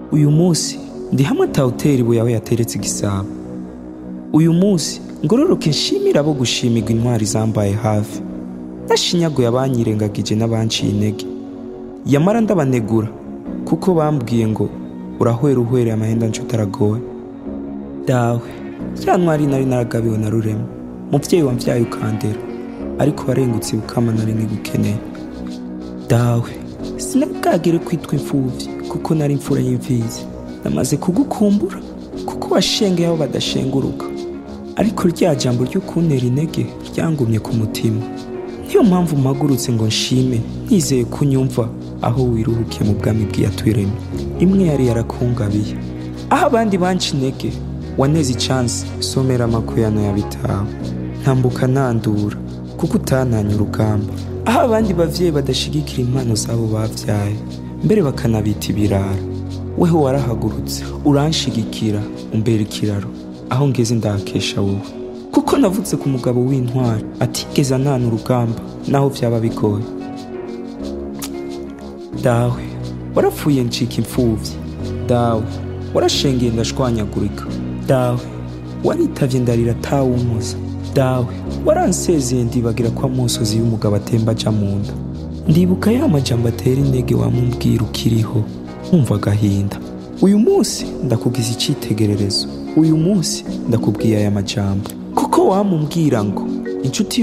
uyu munsi ndi hamwe atawutera ibuye aho yateretse igisabo uyu munsi ngororoke nshimira abo gushimirwa intwari zambaye hafi nashinyaguye abanyirengagije n'abanciye intege yamara ndabanegura kuko bambwiye ngo urahwera uhwereye amahenda nshuti aragowe dawe ya ntwari nari naragabiwe na rurema muvyeyi wamvyaye ukandera ariko warengutse bukama nari nkigukeneye dawe sinabwagire kwitwa imfuvyi kuko nari imfura y'imfizi namaze kugukumbura kuko washengeye aho badashenguruka ariko rya jambo ryo kuntera intege ryangumye ku mutima niyo mpamvu mpagurutse ngo nshime nizeye ko unyumva aho wiruhukiye mu bwami bw'iyatwiremye imwe yari yarakungabiye aho abandi banca intege waneze icansi somera amakuyano ya bitawe ntambuka nandura kuko utananye urugamba aho abandi bavyeyi badashigikira impano zabo bavyaye mbere bakanabita ibirara weho warahagurutse uranshigikira umbera ikiraro aho ngeze ndahakesha wowe kuko navutse ku mugabo w'intwari atigeze anana urugamba naho vyaba bigoye dawe warapfuye ncika imfuvyi dawe warashengeye ndashwanyagurika dawe waritavye ndarira atawumuza dawe waransezeye ndibagira ko amosozi y'umugabo atemba aja mu nda ndibuka ya majambo atera intege wamumbwira ukiriho nkumva agahinda uyu munsi ndakugize icitegererezo uyu munsi ndakubwiye aya majambo kuko wamumbwira ngo inshuti